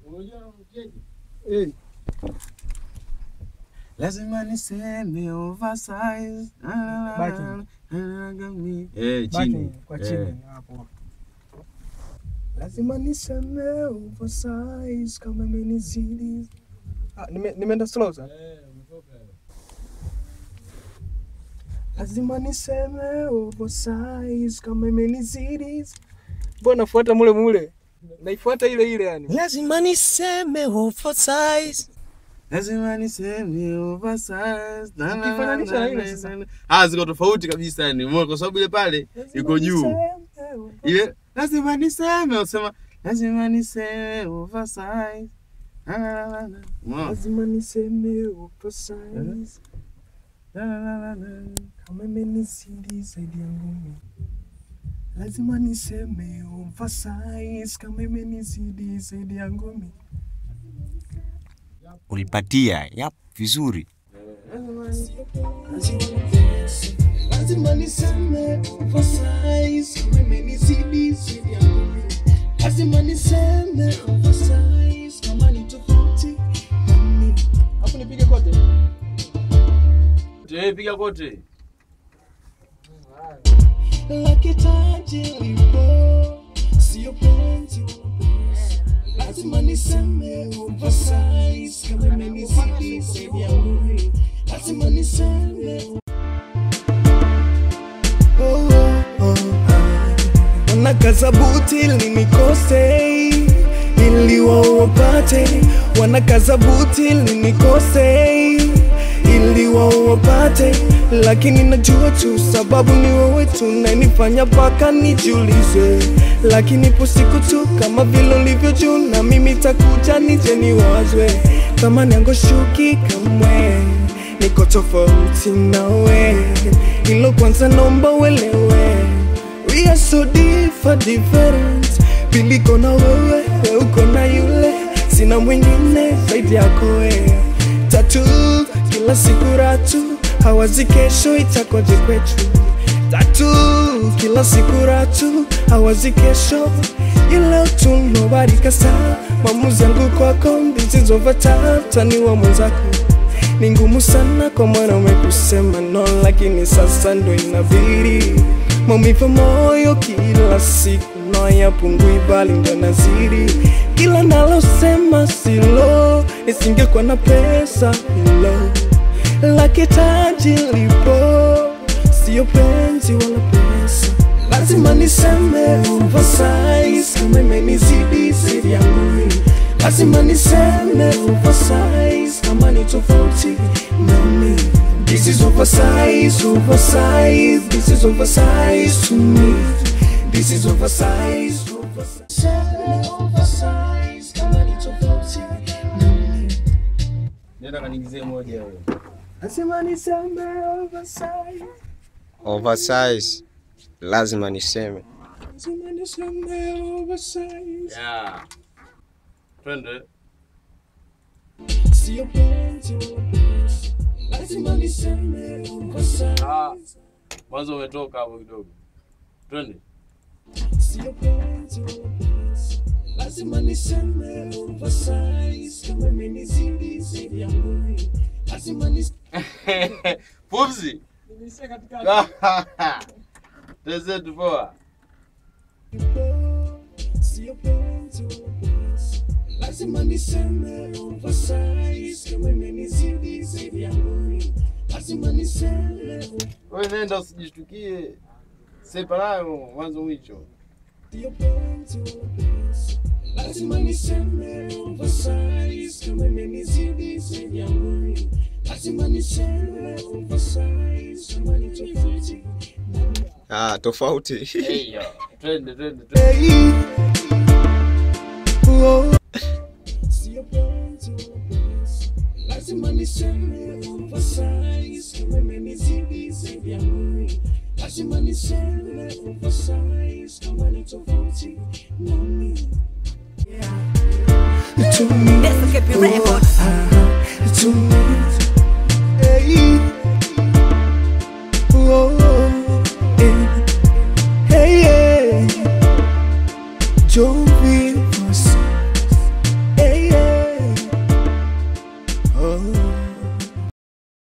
Eh, Lazima niseme oversize. Backing. Eh, baki chini. kwa Eh. chini hapo. Lazima niseme oversize kama imenizidi. Ah, nime- nimeenda slow sana. Lazima niseme oversize kama imenizidi. Mbona nafuata mule mule? Naifuata ile ile yani. Lazima niseme oversize. Lazima niseme oversize. Na, na, na, Ukifananisha na, na ile na, sasa. na. Ah, ziko tofauti kabisa yani. Umeona kwa sababu ile pale iko juu. Ile lazima niseme usema lazima niseme oversize. Na, na, na, na. Umeona? Lazima niseme oversize Na, na, na, na, na. kama imenizidi zaidi ya ngumi. Lazima niseme oversize kama imenizidi zaidi ya ngumi. Ulipatia. Yap, vizuri. Lazima niseme oversize kama imenizidi zaidi ya ngumi. Lazima niseme oversize kama ni tofauti na mimi. Hapo nipige kote. Eh, piga kote. Lakitaji lipo sio penzi wala pesa. Lazima niseme oversize kama imenizidi zaidi ya ngumi. Lazima niseme oh, oh, oh, ah. Wanakaza buti ili nikose ili wao wapate, wanakaza buti ili nikose ili wao wapate, lakini najua tu sababu ni wewe tu nanifanya mpaka nijiulize, lakini ipo siku tu kama vile ulivyo juu, na mimi takuja nije niwazwe kama niangoshuki kamwe, niko tofauti nawe, hilo kwanza naomba uelewe. We are so different, different. Pili iko na wewe, we uko na yule, sina mwingine zaidi yako wewe. Tatu kila siku ratu, hawazi kesho itakoje kwetu. Tatu kila siku ratu, hawazi kesho ile tu nobody kasa. Maamuzi yangu kwako, this is over time, taniwa mwenzako ni ngumu sana kwa mwanaume kusema no, lakini sasa ndo inabidi. Maumivu moyo kila siku no yapungui, bali ndo nazidi. Kila nalosema silo, nisingekuwa na pesa hilo, lakitaji lipo, sio penzi wala pesa. Lazima niseme oversize kama imenizidi zaidi ya ngumi. Lazima niseme oversize kama ni tofauti nami. This is oversize, oversize, this is oversize to me. This is oversize, oversize. Seme oversize kama ni tofauti nami. Nenda kanigizie moja wewe. Lazima niseme oversize, Oversize. Lazima niseme. lazima niseme oversize. Yeah. Twende. Sio penzi wala pesa. Lazima niseme oversize. Ah. Mwanzo umetoka hapo kidogo. Twende. Sio penzi wala pesa. Lazima niseme oversize kama imenizidi zaidi ya ngumi. Lazima nis- Pumzi. Tezetu poa. Sio penzi wala pesa. Lazima niseme oversize kama imenizidi zaidi ya ngumi. Lazima niseme Wewe nenda usijishtukie. Sepa nayo mwanzo mwisho. Sio penzi wala pesa. Lazima niseme oversize kama imenizidi zaidi ya ngumi. Lazima niseme oversize kama ni tofauti Ah, tofauti. Hey, yo. Twende, twende, twende. Hey. Oh. Sio penzi wala pesa. Lazima niseme oversize kama imenizidi zaidi ya ngumi. Lazima niseme oversize kama ni tofauti nami. To me, This could be records.